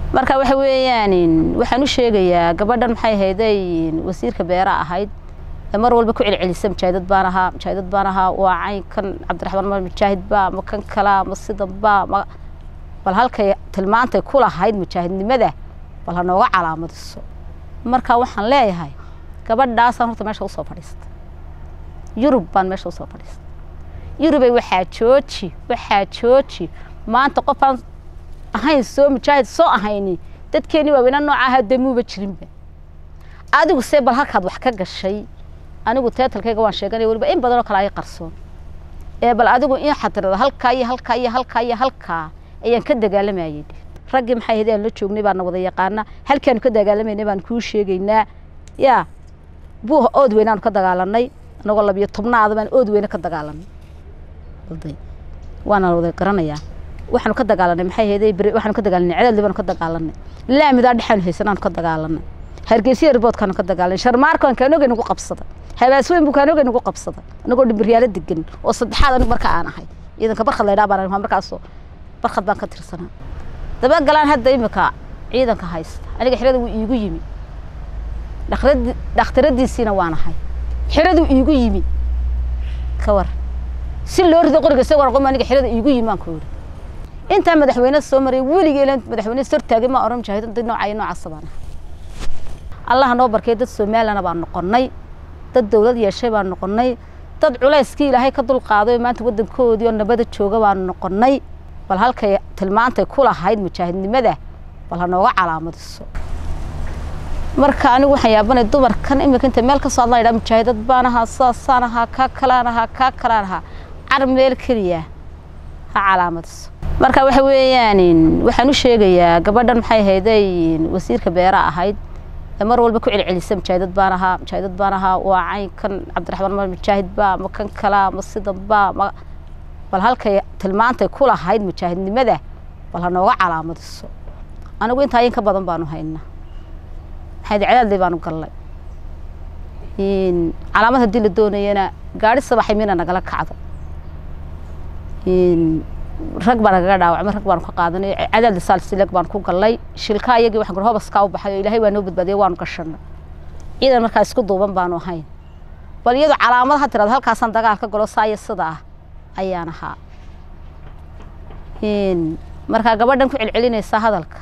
marka waxa weeyaan waxaan u sheegayaa gabadhan maxay ahayday wasiirka beera ahayd ee mar walba ku celcelisa mujaahidad baan ahaa mujaahidad baan ahaa waa caynkan cabdiraxmaan mar mujaahid baa ma kan kalaa ma sidan baa ma bal halkay tilmaantay ku lahayd mujaahidnimada bal ha nooga calaamadiso marka waxaan leeyahay gabadhaasaan horta meesha usoo fadhiistay yurub baan meesha usoo fadhiistay yurubay waxaa jooji waxaa jooji maanta qofaan ahayn soo mujaahid soo ahayni dadkeenii waaweyna nooca ahaa damuuba jirinba adigu see bal halkaad wax ka gashay anigu teetalkayga waan sheeganaya weliba in badanoo kale ay qarsoon ee bal adigu in xatirada halkaa iyo halkaa iyo halkaa iyo halkaa ayaan ka dagaalamayay raggii maxay ahayd aan la joognay baana wada yaqaana halkaanu ka dagaalamaynay baan kuu sheegaynaa yaa buuha ood weyne aanu ka dagaalanay anagoo labiyo tobnaada baan ood weyne ka dagaalanay waana wada garanayaa waxaanu ka dagaalanay maxay ahayd waxaanu ka dagaalanay cadaadli baanu ka dagaalanay laamidaa dhexaanu haysanaanu ka dagaalanay hargeysa riboodkaanu ka dagaalanay sharmaarkaan kaanoga nagu qabsaday habaasweyn buu kaanoga nagu qabsaday anagoo dhimbiryaalo degan oo saddexaad anigu marka aan ahay ciidanka barkhad laydhaa baan ahay markaasoo barkhad baan ka tirsanaa dabagalaan hadda imika ciidanka haysta aniga xirada wuu iigu yimi dhakhtaradiisiina waan ahay xiradu iigu yimi ka war si loo rido qoriga isagoo aqoon aniga xirada iigu yimi aan ku yidhi intaa madaxweyne soo maray weligee madaxweyne sortaagay ma oran mujaahidin dad noocayo noocaasa baan ahay allaha noo barkay dad soomaalilana baan noqonnay dad dowlad yeeshay baan noqonnay dad culayskii ilaahay ka dulqaaday oo maanta waddankoodii oo nabada jooga baan noqonnay bal halkay tilmaantay ku lahayd mujaahidnimada bal ha nooga calaamadiso marka anigu waxaan yaabanay dumarkan imika inta meel ka soo hadlan idhaa mujaahidad baan ahaa sidaasaan ahaa kaa kalaan ahaa kaa kalaan ahaa car meel keliya ha calaamadiso marka waxa weeyaan waxaan u sheegayaa gabadhan maxay ahayday wasiirka beera ahayd ee mar walba ku celcelisa mujaahidad baan ahaa mujaahidad baan ahaa waa caynkan cabdiraxmaan mar mujaahid baa ma kan kalaa ma sidan baa ma bal halkay tilmaantay ku lahayd mujaahidnimada bal ha nooga calaamadiso anigu intaa in ka badan baanu haynaa maxayd cadaadley baanu gallay calaamad haddii la doonayana gaari sabaxay mina nagala kacdo rag baa nagaga dhaawacmay rag baanu ka qaadanay cadaadli saalsileg baan ku gallay shilkaa iyagii waxaan kuri hobaskaa u baxay oo ilaahay waa noo badbaadiyay waanu gashanay ciidan markaa isku duuban baanu ahayn bal iyadoo calaamad ha tirada halkaasaan dagaal ka galo saaya sida ah ayaan ahaa markaa gabadhan ku celcelinaysaa hadalka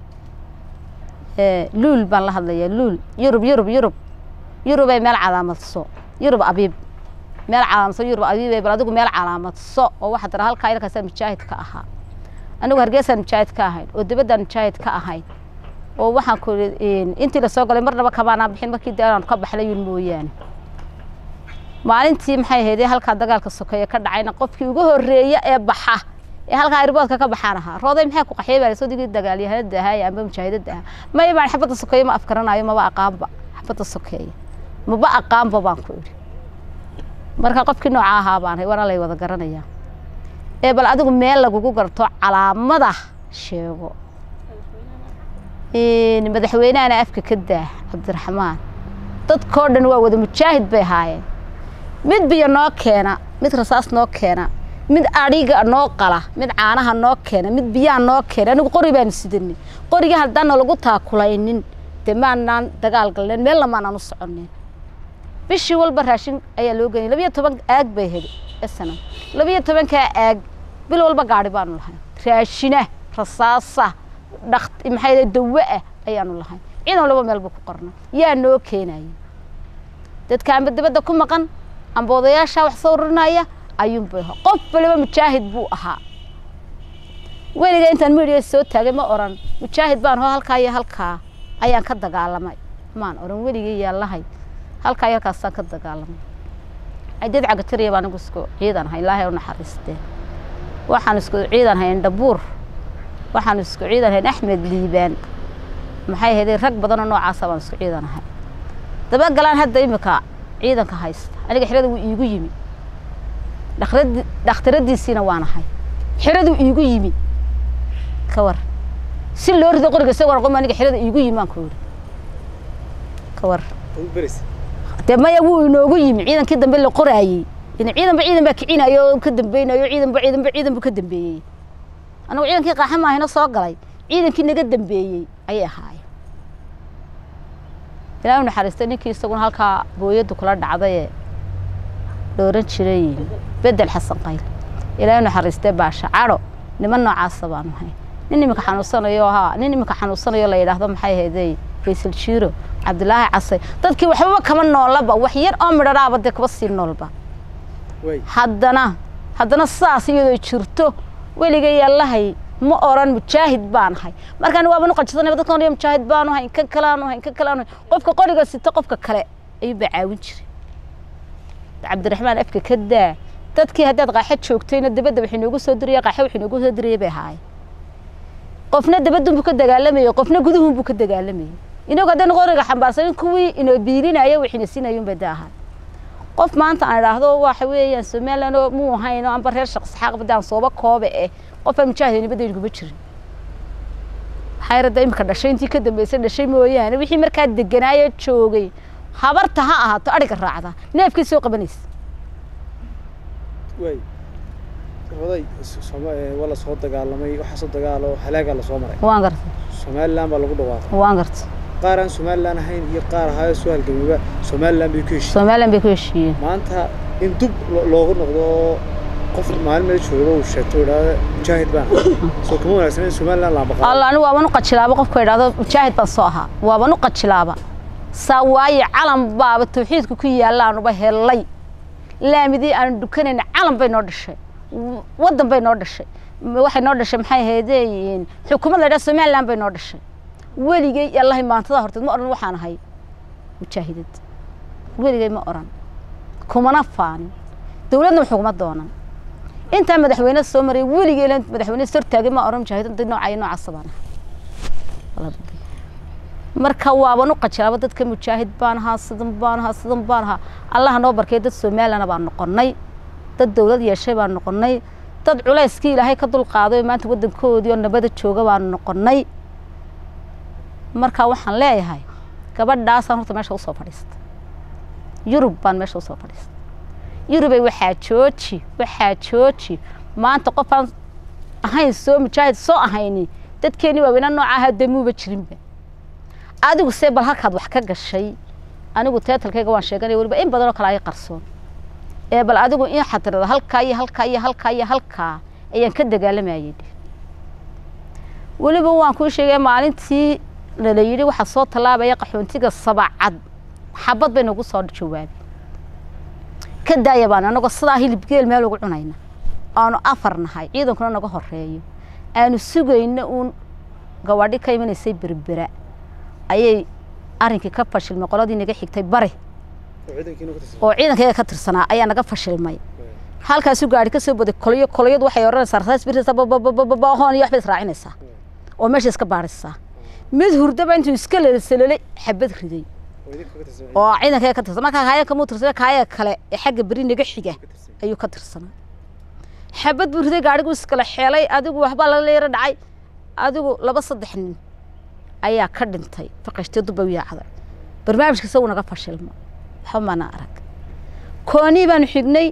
luul baan la hadlayaa luul yurub yurub yurub yurubay meel calaamadso yurub abiib meel calaamadso yurub abiibay bal adigu meel calaamadso oo waxaa tira halkaa ilkaasaa mujaahid ka ahaa anigu hargeysaan mujaahid ka ahayn oo dibaddaan mujaahid ka ahayn oo waxaan ku intii lasoo galay marnaba kamaanaa bixin markii dee aanu ka baxnay yun mooyaane maalintii maxay ahayd halkaa dagaalka sokeeye ka dhacayna qofkii ugu horreeya ee baxa ee halkaa airboodka ka baxaan ahaa rooday maxay ku qaxiyay baa soo digii dagaalyahanada ahaa amba mujaahidada ahaa maya baan xabadda sokeeye ma afkaranayo maba aqaanba xabadda sokeeye maba aqaanba baan ku idhi marka qofkii nooca ahaa baan hay waana lay wada garanayaa ee bal adigu meel lagugu garto calaamada sheego madaxweynahana afka ka daah cabdiraxmaan dadkoo dhan waa wada mujaahid bay ahaayeen mid biyo noo keena mid rasaas noo keena mid adhiga noo qala mid caanaha noo keena mid biyaha noo keena anigu qori baanu sidanay qorigii haddaana lagu taakulaynin dee maanaan dagaal galneen meelna maanaan u soconeen bishii walba raashin ayaa loo geyay labiyo toban aag bay heli sanam labiyo tobankaa aag bil walba gaari baanu lahayn raashina rasaasa dhak maxay dawo ah ayaanu lahayn ciidan laba meel buu ku qorna yaa noo keenaya dadka amba dibadda ku maqan amba odayaasha wax soo ururinaya ayuunbuu ahaa qof waliba mujaahid buu ahaa weliga intaan midiya soo taagay ma oran mujaahid baan hoo halkaa iyo halkaa ayaan ka dagaalamay maan oran weligii yaalahay halkaa iyo halkaasaan ka dagaalamay ciidad cagatiriya baan anigu isku ciidan ahay ilaahay u naxariistee waxaan isku ciidan hayn dhabuur waxaan isku ciidan hayn axmed liibaan maxay ahayd rag badanoo noocaasa baan isku ciidan ahay dabagalaan hadda imika ciidanka haysta aniga xirada wuu iigu yimi dhakhtaradiisiina waan ahay xiradu iigu yimi ka war si loo rido qoriga isagoo aqoon aniga xirada iigu yimi aan ku yidhi ka war dee maya wuu inoogu yimi ciidankii dambe la qoraayey ciidanba ciidan baa kicinayo oo ka dambeynayo ciidanba ciidanba ciidan buu ka dambeeyey anagu ciidankii qaaxa maahina soo galay ciidankii naga dambeeyey ayay ahaayeen ilaahay u naxariistay ninkii isaguna halkaa booyaddu kula dhacdayee la oran jiray bedel xasan qayl ilaahay u naxariistay baasha cadho niman noocaasa baanu hayn nin iminka xanuunsanayo haa nin iminka xanuunsanayo la yidhaahdo maxay ahaydey faysal jiiro cabdilaahi casay dadkii waxbaba kama noolaba wax yar oo midharaaba dee kaba sii noolba way haddana haddana sidaas iyadoo jirto weligay allahay ma oran mujaahid baan ahay markaan waaba nu qajisanay dadkan oranaya mujaahid baanu ahay kan kale aanu ahay kan kale aanu ahay qofka qoriga sita qofka kale ayuu baa caawin jiray cabdiraxmaan afka ka daa dadkii haddaad qaaxo joogtayna dabadda waxay noogu soo diraya qaaxo waxay noogu soo diraya bay ahaayeen qofna dabadunbuu ka dagaalamayay qofna guduhunbuu ka dagaalamayay inagu haddaynu qoriga xambaarsanin kuwii inoo biilinaya waxayna siinayun bay da ahaa qof maanta aan idhaahdo waxa weeyaan somaliland oo muu ahayn oo anba reer shaqsaxaaq badaan sooba koobe eh qofaan mujaahidayni badaynu kuma jirin xayrada imika dhashay intii ka dambeysay dhashay mooyaane wixii markaa deganaayo joogay habarta ha ahaato adhiga raacda neefkii soo qabanaysa way oday Soma- ee, waa la soo dagaalamay waxaa soo dagaalo halaagaa lasoo maray waan garta somaliland baa lagu dhawaaqay waan garta qaar aan somaliland ahayn iyo qaar ahaayo soo halgamaba somaliland bay ku heshiiyey somaliland bay ku heshiiyeen maanta in dub lo- loogu noqdo oo qof maalin meel jooga uu sheegto uu idhaahdo mujaahid baan ahay. soo kuma wanaagsan in somaliland la baqaado alla anigu waaban u qajilaaba qofka idhaahdo mujaahid baan soo ahaa waaban u qajilaaba saa waaye calan baaba tawxiidka ku yaallaanuba helay laamidii aanu dukanayna calan bay noo dhashay w- waddan bay noo dhashay M- waxay noo dhashay maxay ahaydeen xukuumad la yidhaha somaliland bay noo dhashay weligay allahay maantada horteed ma odhan waxaan ahay mujaahidad weligay ma odhan kumana faanin dowladna wax uguma doonan intaa madaxweyne soo maray weligay la madaxweyne sortaagay ma odhan mujaahidada noocayo noocaasa baan ahay marka waaban u qajilaaba dadka mujaahid baan ahaa sidan baan ahaa sidan baan ahaa allaha noo barkay dad somaliland baan noqonnay dad dowlad yeeshay baan noqonnay dad culayskii ilaahay ka dulqaaday oo maanta waddankoodii oo nabada jooga baan noqonnay marka waxaan leeyahay gabadhaasaan horta meesha usoo fadhiistay yurub baan meesha usoo fadhiistay yurubay waxaa jooji waxaa jooji maanta qofaan ahayn soo mujaahid soo ahayni dadkeeni waaweyna nooca ahaa damuuba jirinba adigu see bal halkaad wax ka gashay anigu teetalkayga waan sheeganaya weliba in badan oo kale ay qarsoon ee bal adigu in xatirada halkaa iyo halkaa iyo halkaa iyo halkaa ayaan ka dagaalamayay dheh weliba waan kuu sheegay maalintii lala yidhi waxaa soo tallaabaya qaxoontiga sabacad xabad bay nagu soo jawaabay ka daaya baan anagoo sidaa hilib geel meel ugu cunayna aanu afar nahay ciidankuna naga horeeyo aanu sugayno uun gawadhi ka imanaysay berbera ayay arrinkii ka fashilmay qoladii naga xigtay bari oo ciidankiina ku tirsan oo ciidankayga ka tirsanaa ayaa naga fashilmay halkaasu gaari ka soo boday kolyo kolyadu waxay odhanaysaa rasaas birisa babababahoon iyo waxbay israacinaysaa oo meesha iska baadhisaa mid hurdaba intuu iska lalasalolay xabad riday oo idinka ka tirsan oo ciidankayga ka tirsan markaa kaayaga kamuu tirsana kaayaga kale ee xagga beri naga xiga ka tirsan ayuu ka tirsanaa xabad buu riday gaadhigu iskala xeelay adigu waxbaa lala yaro dhacay adigu laba saddex nin ayaa ka dhintay faqashtee dubba u yaacday barnaamijka isagu naga fashilmo waxba maana arag koonii baanu xignay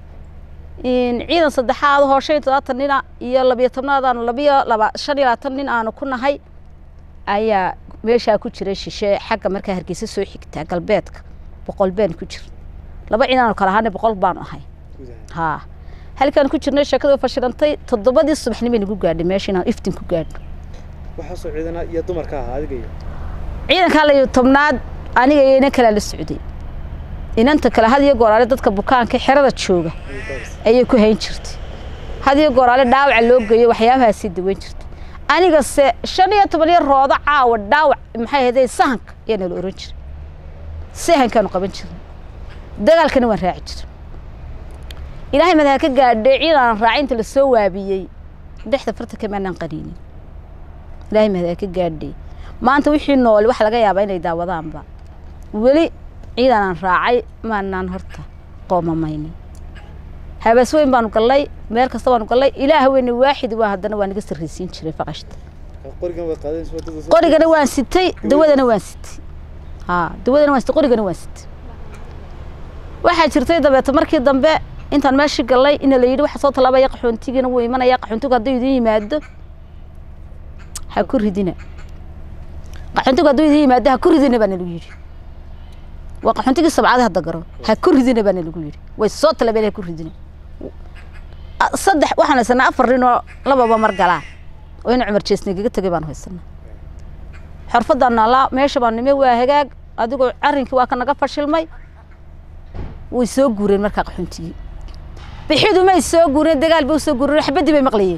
in ciidan saddexaad oo shan iyo todobaatan nina iyo labiyo tobnaad aanu labiyo laba shan iyo labaatan nin aanu ku nahay ayaa meeshaa ku jiray shishe xagga markaa hargeysa soo xigtaa galbeedka boqol baan ku jir laba ciidan aanu kala ahaana boqol baanu ahay guud ahaan haa halkaan ku jirnay sheekada way fashilantay toddobadii subaxnimo nagu gaadhay meesha inaan iftin ku gaadho waxaasoo ciidana iyo dumarka ahaa adiga iyo ciidankaa layo tobnaad aniga iyo inan kalea la socday inanta kale had iyo gooraale dadka bukaanka xerada jooga ayay baaris ayay ku hayn jirtay had iyo gooraale dhaawaca loo geeyo waxyaabahaasii daweyn jirtay anigase shan iyo toban iyo roodo caawa dhaawac maxay ahaydee sahanka ayaa nala oran jiray sahankaanu qaban jirnay dagaalkana waan raaci jiray ilaahay madaha ka gaadhay ciidan raacinta la soo waabiyey dhexda fartanka maanaan qaniinin ilaahay madaha ka gaadhay maanta wixii nool waxa laga yaabaa inay daawadaanba weli ciidanaan raacay maanaan horta qoomamaynin habees weyn baanu gallay meel kasta baanu gallay ilaah weyne waaxid waa haddana waa naga sarraysiin jiray faqashta qorigan way qaadeen soo dad qorigana waan sitay dawadana waan sitay haa dawadana waan sitay qorigana waan sitay waxaa jirtay dabeeta markii dambe intaan meeshii gallay ina la yidhi waxa soo tallaabaya qaxoontigiina wuu imanaya qaxoontigu hadduu idin yimaado ha ku ridina qaxoontigu hadduu idin yimaado ha ku ridina baa nalagu yidhi waa qaxoontigii sabcada hadda garo ha ku ridina baa nalagu yidhi way soo talabeen ha ku ridina A- saddex waxaan haysanaa afar nin oo lababa mar galaan oo ina cumar jeesnigaga tegay baan haysanaa xorfadaan naalaa meesha baan nime waa hagaag adigoo arrinkii waa ka naga fashilmay way soo guureen markaa qaxoontigii bixidu may soo guureen dagaal bay usoo guureen xabaddii bay maqlayeen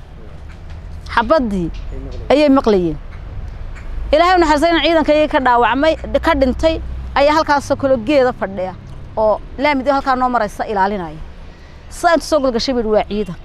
xabaddii ay maqleen ayay maqlayeen ilaahay u naxariistay in ciidanka iyaga ka dhaawacmay ka dhintay ayaa halkaasoo kale geeda fadhiya oo laamid halkaa noo maraysa ilaalinaya saa intu soo golgashay buu waa ciidan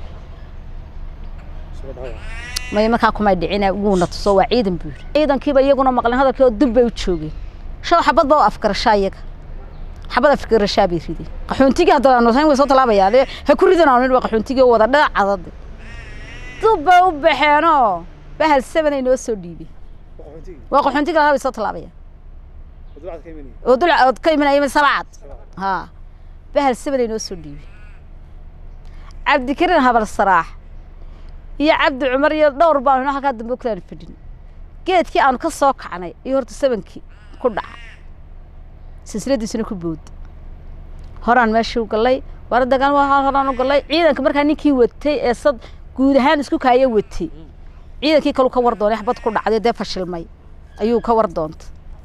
soo dhawac may markaa kumay dhicina wuuna tuso waa ciidan buu yidhi ciidankiiba iyaguna maqleen hadalkii oo dub bay u joogeen shaw xabad baa u afgarashaa iyaga xabad afgarashaa bay rideen qaxoontigii hadda aanu tahayn way soo talaabayaan dee ha ku ridan aanu waa qaxoontigii oo wada dhinac cadade dub bay u baxeenoo bahal seven ay noo soo dhiibeen waa qaxoontigii waa qaxoontiga lahaa bay soo talaabayaan wadwacad ka imanayay oo dul ood ka imanaya sabcad sabcad haa bahal seven ay noo soo dhiibeen cabdikariin habal saraax iyo cabdi cumar iyo dhowr baanu inoo halkaa dambe kulaan fadhin geedkii aanu ka soo kacnay iyo horta sebankii ku dhaca silsiladiisuna ku bood horaan meeshii u gallay waara dagaal waa horaan u gallay ciidanka markaa ninkii watay ee sad guud ahaan isku kaaya watay ciidankii kalu ka war doonay xabad ku dhacday dee fashilmay ayuu ka war doontay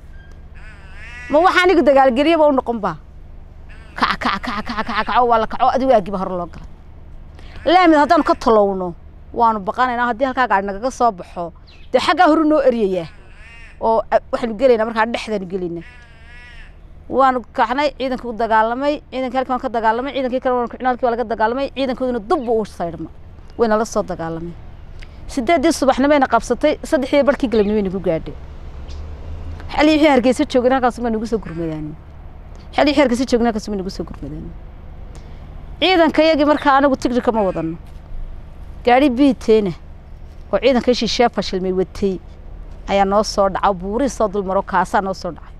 ma waxaa anigu dagaalgeliyaba u noqon baa kaca kaca kaca kaca kaca kaco waa la kaco adigu aagiba hore loo galay laamid haddaanu ka talowno waanu baqanaynaa haddii halkaa gaari nagaga soo baxo dee xaggaa horu noo eryayaa oo a- waxaanu gelaynaa markaa dhexdaanu gelaynaa waanu kacnay ciidanka u dagaalamay ciidankii halkii waan ka dagaalamay ciidankii kale waanu kicnay halkii waa laga dagaalamay ciidankooduna dubba u saydhma wayna la soo dagaalamay sideedii subaxnimayna qabsatay saddexdii barkii galabnimayna ku gaadhay xali wixii hargeysa joogin halkaas baa nagu soo gurmadaan xali wixii hargeysa joogin halkaas baa nagu soo gurmadaan ciidanka iyagii markaa anagu tigri kama wadano gaari biiteena oo ciidanka shisheeye fashilmay watay ayaa noo soo dhaca buurii soo dulmaro kaasaa noo soo dhacay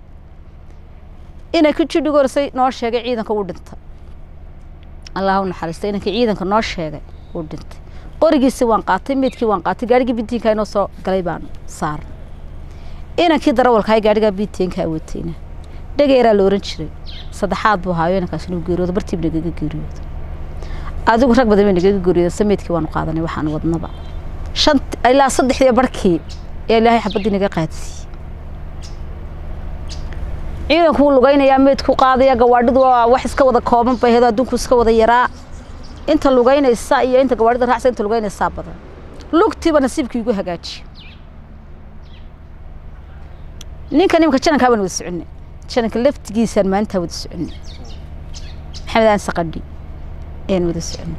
inay ku jidhigorsay noo sheegay ciidanka uu dhintay allah u naxariistay inankii ciidanka noo sheegay uu dhintay qorigiisii waan qaatay meydkii waan qaatay gaarigii bitiinka inoo soo galay baan saarnay inankii darawalkaa gaarigaa bitiinkaa watayna dhageeraa la oran jiray saddexaad buu haayo inankaas inuu geeriyoodo bartiib nagaga geeriyoodo adigu rag badan bay nagaga geeriyoodo sameydkii waanu qaadanay waxaan wadnaba shan ilaa saddexdii barkii ee ilaahay xabaddii naga qaadsiiyey ciidanku wuu lugaynayaa meydku qaadaya gawaadhidu waa wax iska wada kooban bay ahayd adduunku iska wada yaraa inta lugaynaysa iyo inta gawaadhida raacsa inta lugaynaysaa badan lugtiiba nasiibkii igu hagaajiye ninka nimka janankaa baan wada soconay jananka laftigiisaan maalintaa wada soconay maxamed aan saqadhi ayaan wada soconay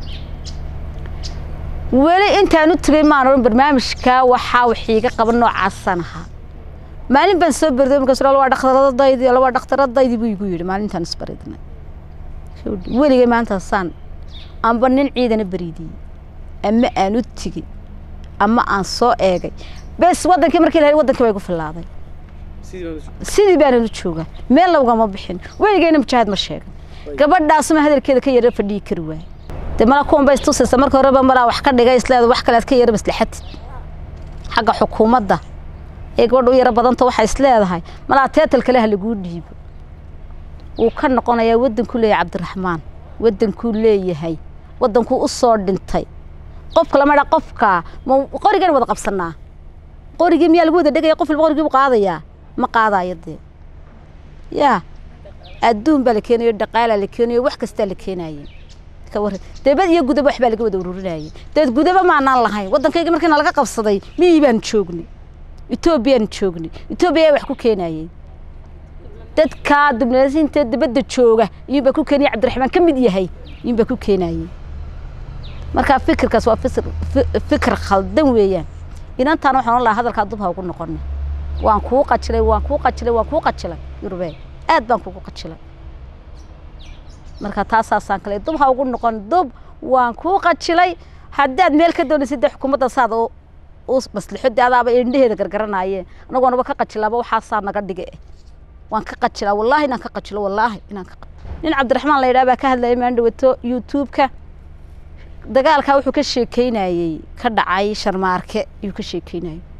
weli intaan u tegay maan odhan barnaamijkaa waxaa waxiiga qaban noocaasaan ahaa maalin baan soo berday markaas waa dhakhtaradaydi waa dhakhtaradaydi buu igu yidhi maalintaan isbaridnay weligay maantaasaan amba nin ciidana bariidiyey ama aan u tegey ama aan soo eegay bes wadankii markii la wadankii baa igu filaaday sidii baan u sidii baana u joogaa meel lagama bixin weligeyna mujaahid ma sheegan gabadhaasuma hadalkeeda ka yara fadhiyi kari waaye dee mala kuwan bay istusaysa marka horeba malaa wax ka dhigay isleeda wax kale aad ka yara maslaxatid xagga xukuumadda ee gabadha u yaro badanta waxay isleedahay malaa teetal kale ha laguu dhiibo wuu ka noqonayaa wadankuu leeyahay cabdiraxmaan wadankuu leeyahay wadankuu u soo dhintay qofka lama dha qofka ma qorigan wada qabsanaa qorigii miyaa lagu wada dhegaya qof walba qorigii buu qaadayaa ma qaadayo dee yaa adduun baa la keenayo dhaqaalaa la keenayo wax kastaa la keenaye ka warran debad iyo gudaba wax baa laga wada ururinayay deed gudaba maanaan lahayn waddankayga markiina laga qabsaday miyii baan joognay etoobiyaan joognay etoobiya ayaa wax ku keenayay dadkaa dibnasiinta dibadda jooga iyuunbaa ku keenaya cabdiraxmaan ka mid yahay iyuunbaa ku keenayay markaa fikirkaas waa fisir fi- fikir khaldan weeyaan inantaana waxaan lahaa hadalkaa dub ha ugu noqona waan kuu qajilay waan kuu qajilay waan kuu qajilay yurubee aad baan kugu qajilay marka taasaasaan kale dub ha ugu noqon dub waan kuu qajilay haddaad meel ka doonaysid dee xukuumadda saad u u maslixo dee adaaba indhaheeda gargaranaayeen anagoo naba ka qajilaaba waxaasaa naga dhige eh waan ka qajilaa wallaahi inaan ka qajilo wallaahi inaan ka qa- nin cabdiraxmaan la yidhaha baa ka hadlayay maan dhawato youtube-ka dagaalkaa wuxuu ka sheekeynayey ka dhacay sharmaarke ayuu ka sheekeynayay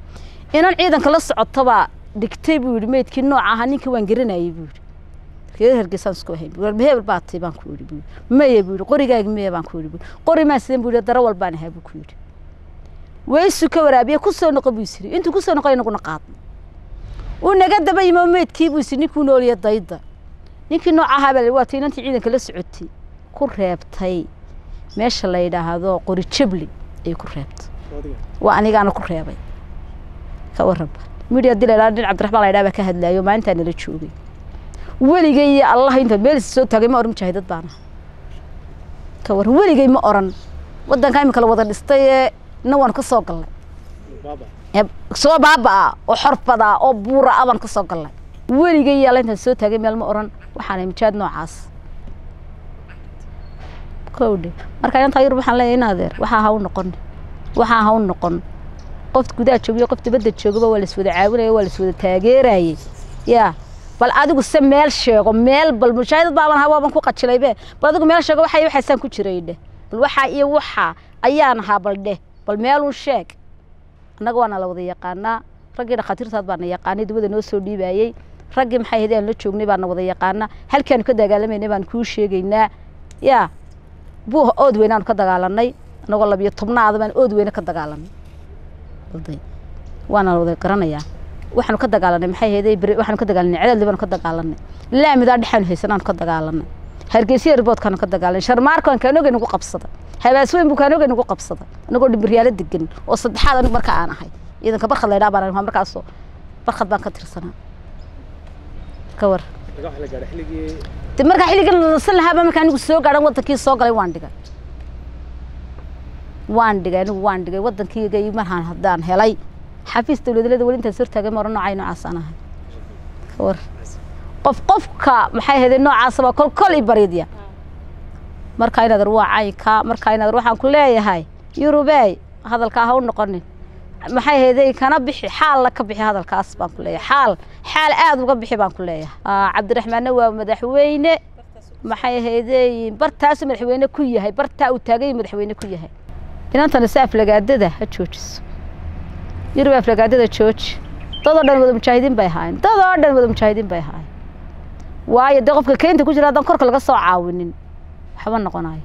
inan ciidanka la socotobaa dhigtay buu yidhi meydkii nooca ahaa ninkii waan garanayay buu yidhi reer hargeysaan isku ahayn buu yidhi hebel baa tay baan ku yidhi buu yidhi maya buu yidhi qorigaagi maya baan ku yidhi buu yidhi qori maan sidan buu yidhi dara walbaan ahaa buu ku yidhi weysu ka waraabiye ku soo noqo buu isiri intuu ku soo noqo inaguna qaadno uu naga daba yimo meydkii buu isiri ninkuu nooliya dayda ninkii nooca ahaa baa la waa tay inantii ciidanka la socotay ku reebtay meesha la yidhaahdo qori jabli ayay ku reebtay waa anigaana ku reebay ka warraba midhi haddii la yidhahdo nin cabdiraxmaan la yidhaha baa ka hadlaayo maalintaa nala joogay weligay iyo allah inta meel soo taagay ma oran mujaahidad baana ka warran weligay ma oran waddanka imika la wada dhistay ee na waan ka soo galnay soo baaba-a oo xorfada oo buura a baan ka soo galnay weligay iyo alla intaan soo taagay meel ma oran waxaana mujaahid noocaas kowdhe marka inantaa yurub waxaan leeyahay in adeer waxaa ha u noqon waxaa ha u noqon qof gudaha joogiyo qof dibadda joogaba waa laswada caawinaya waa laswada taageerayay yaa bal adigu se meel sheego meel bal mushaahidad baaban ahaa waaban ku qajilaybe bal adigu meel sheego waxa iyo waxaasaan ku jiray dheh bal waxaa iyo waxaa ayaan ahaa bal dheh bal meelun sheeg annaga waana la wada yaqaanaa raggii dhakhaatiirtaad baana yaqaanay dibada noo soo dhiibayey raggii maxay ahayd aan la joognay baana wada yaqaanaa halkaanu ka dagaalamaynay baan kuu sheegaynaa yaa buu ood weynaanu ka dagaalanay annagoo labiyo tobnaada baan ood weyne ka dagaalanay waana la wada garanayaa waxaanu ka dagaalanay maxay ahayd waxaanu ka dagaalanay cadaadli baanu ka dagaalanay laamidaa dhexaanu haysanaanu ka dagaalanay hargeysa airboodkaanu ka dagaalanay sharmaarkaan kaanoga nagu qabsada habaasweyn buu kaanoga nagu qabsada anagoo dhimbiryaalo degan oo saddexaad anigu marka aan ahay ciidanka barkhad laydhaa baan ahaa markaasoo barkhad baan ka tirsanaa ka war de markaa xilligan lalasan lahaaba markaa anigu soo gaadhan waddankii soo galay waan dhigay waan dhigay anigu waan dhigay waddankiiga marhaan haddaan helay xafiis dawladalada weli intaas hortaagay ma oran noocay noocaas aan ahay ka war qof qofka maxay ahayd noocaasaba kol kol i baridya markaa inaadar waa caynka markaa inaadar waxaan ku leeyahay yurubey hadalkaa ha u noqonin maxay ahayd kana bixi xaalna ka bixi hadalkaas baan ku leeyahay xaal xaal aada uga bixi baan ku leeyahay cabdiraxmaanna waa madaxweyne maxay ahayd bartaasu madaxweyne ku yahay bartaa uu taagay madaxweyne ku yahay inantana si aflagaadada ha joojiso yurub aflagaadada jooji dadoo dhan wada mujaahidiin bay ahaayeen dadoo dhan wada mujaahidiin bay ahaayeen waayo dee qofka keynta ku jira haddaan korka laga soo caawinin waxba noqonayo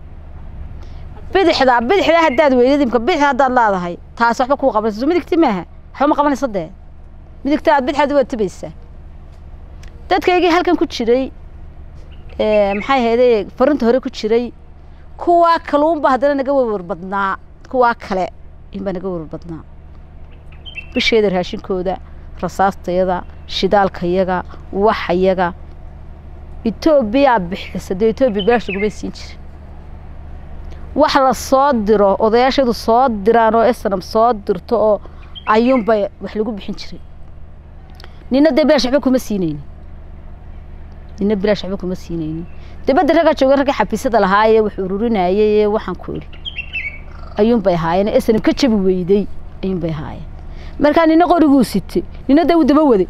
bidixda bidixda haddaad weydid imka bidix haddaad leedahay taas waxba kuu qabanaysa midigti maaha waxba ma qabanaysa dee midigta aad bidixaad waad tibaysaa dadkaygii halkan ku jiray maxay ahayde farinta hore ku jiray kuwaa kaluunba haddana naga warwar badnaa kuwaa kale inbaa naga warwar badnaa bisheeda raashinkooda rasaastayada shidaalkayaga waxayaga etoobiyaa bixisa dee etoobiya bilaash laguma siin jirin wax la soo diro odayaashadu soo diraan oo esnam soo dirto oo ayuunbay wax lagu bixin jiray nina dee bilaash waxba kuma siinaynin nina bilaash waxba kuma siinaynin dibadda raggaa joogan ragga xafiisyada lahaayee wax ururinayay ee waxaan ku idhi ayuunbay ahaayeen esnam ka jabi weyday ayuunbay ahaayeen markaa nina qoriguu sitay nina dee wuu daba waday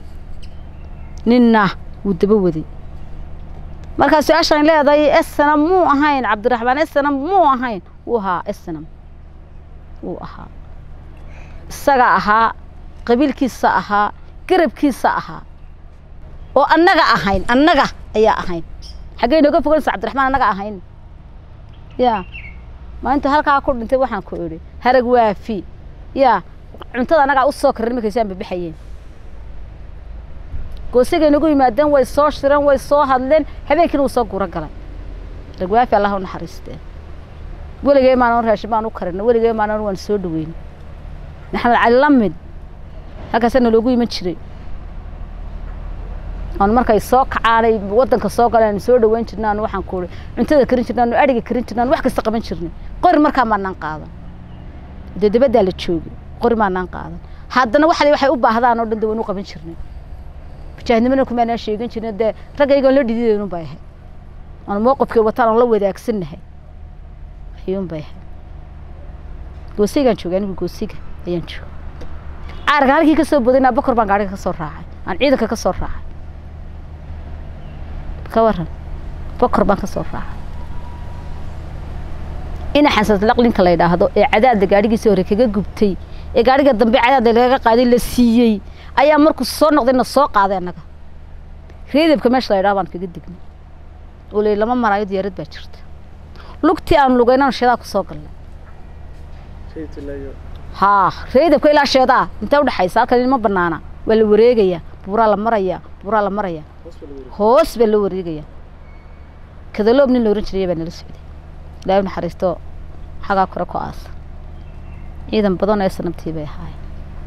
nina wuu daba waday markaa su-aashaan leedahay esnam muu ahayn cabdiraxmaan esnam muu ahayn wuu ahaa esnam wuu ahaa isaga ahaa qabiilkiisa ahaa garabkiisa ahaa oo annaga ahayn annaga ayaa ahayn xaggey nooga foganaysa cabdiraxmaan annaga ahayn ya maalinta halkaa ku dhintay waxaan ku idhi harag waafi ya cuntada annagaa u soo karin markaysaan babixayeen goosigay nagu yimaadeen way soo shireen way soo hadleen habeenkiina wuu soo guro galay ragwaafi allah u naxariistee weligay maanan raashin baan u karina weligay maanan waan soo dhaweyna maxamed cali lamid halkaasaa naloogu iman jiray aan markay soo kacaanay waddanka soo galeen soo dhaweyn jirnaan waxaan ku cuntada karin jirnaan adhiga karin jirnaan wax kasta qaban jirnay qori markaa maanaan qaadan dee dabaddaa la joogay qori maanaan qaadan haddana waxay waxay u baahdaan oo dhan dee waynu qaban jirnay mujaahidnimana kumaanaan sheegan jirnay dee raggaygaan la dhididaynu bay ahayd aan mowqifkay wataan aan la wadaagsannahay ayuun bay ahayd goosigaan joogay anigu goosiga ayaan joogay caarga halkii ka soo boday abakor baan gaariga ka soo raacay aan ciidanka ka soo raacay ka waran bokor baan ka soo raacay ina xasaslaq ninka la yidhaahdo ee cadaadda gaadhigiisa hore kaga gubtay ee gaadhiga dambe cadaada lagaga qaaday la siiyey ayaa markuu soo noqday na soo qaaday annaga reedabka meesha la yidhaha baan kaga degnay oo leyi lama maraayo diyaarad baa jirta lugtii aan lugaynaan sheedaa ku soo galnay haa reedabka ilaa sheedaa intee udhexaysa halkan ma banaana waa la wareegayaa buuraa la marayaa buuraa la marayaa hoos baa loo wareegayaa kadaloob nin la ohan jiraya baa nala socday ilaahay naxariisto xagaa kore ku aasa ciidan badan ee sanabtii bay ahaayeen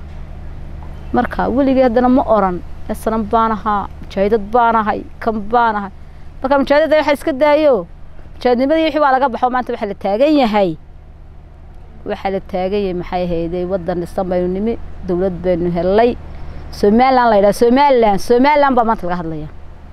marka weligii haddana ma oran ee sanam baan ahaa mujaahidad baan ahay kan baan ahay marka mujaahidada waxa iska daayo mujaahidnimadii wixii waa laga baxo maanta waxaa la taagan yahay waxaa la taagan yahay maxay ahaydey waddan dhisan baynu nimi dowlad baynu helay somalilan la yidhaha somalilan somalilan baa maanta laga hadlaya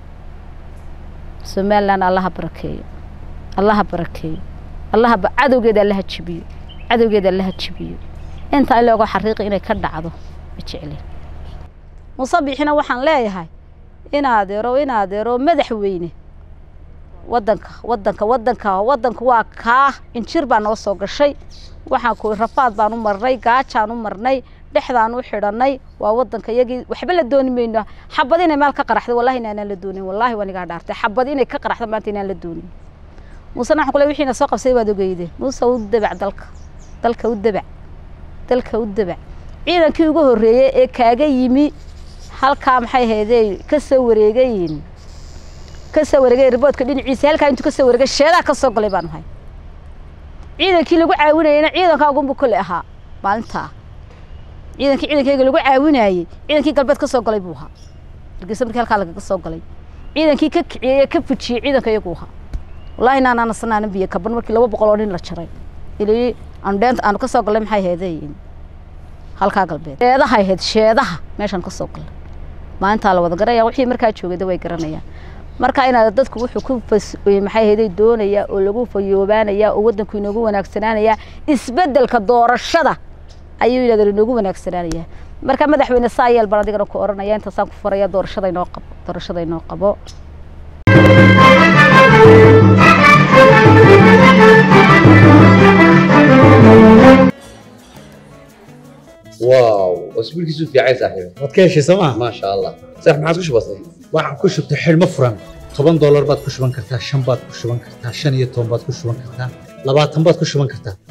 somalilan allaha barakeeyo allaha barakeeyo allaha cadowgeeda allaha jibiyo cadowgeeda allaha jibiyo intaa in looga xariiqi inay ka dhacdo ma jecleen musabixina waxaan leeyahay in adeero in adeero madaxweyne wadanka wadanka wadanka wadanku waa kaa injir baa noo soo gashay waxaan ku rafaad baan u marnay gaajaan u marnay dhexdaan u xidhanay waa wadanka iyagii waxba la dooni mayno xabad inay meel ka qaraxdo wallahi inaanaan la doonin wallahi waan igaa dhaartay xabad inay ka qaraxdo maanta inaan la doonin muusena waxaan ku leeyahay wixiina soo qabsay waad ogeydeen muuse u dabac dalka dalka u dabac dalka u dabac ciidankii ugu horreeyey ee kaaga yimi halkaa maxay ahaydey ka soo wareegayin ka soo wareegay riboodka dhinaciisa halkaa intuu ka soo wareegay sheedaa ka soo galay baan ahay ciidankii lagu caawinayena ciidankaagunbu kole ahaa maalintaa ciidankii ciidankayga lagu caawinayey ciidankii galbeed ka soo galay buu ahaa hargeysa markii halkaa lagaga soo galay ciidankii ka kiciyey ee ka fujiyey ciidanka iyagu ahaa wallahi inaanaan asanaanan biyo kaban markii laba boqol oo nin la jaray ilii aanu dheenta aanu ka soo gallay maxay ahaydeen halkaa galbeed sheedaha ahayd sheedaha meeshaan ka soo gallay maalintaa la wada garanaya wixii markaa joogayda way garanayaan marka inaad dadku wuxuu ku maxay ahaydey doonayaa oo lagu fayoobaanayaa oo waddanku inoogu wanaagsanaanayaa isbeddelka doorashada ayuu yidhahda inoogu wanaagsanaanayaa marka madaxweyne saa yeel baan adigana ku oranaya intaasaan ku faraya doorashada inoo qabo doorashada inoo qabo واو اسبوعك في عين صاحبي waad ka heshay sooma ما شاء الله صح ما عادش بسيط waxaan ku shubtay xidhmo furan toban doolar baad ku shuban kartaa shan baad ku shuban kartaa shan iyo toban baad ku shuban kartaa labaatan baad ku shuban kartaa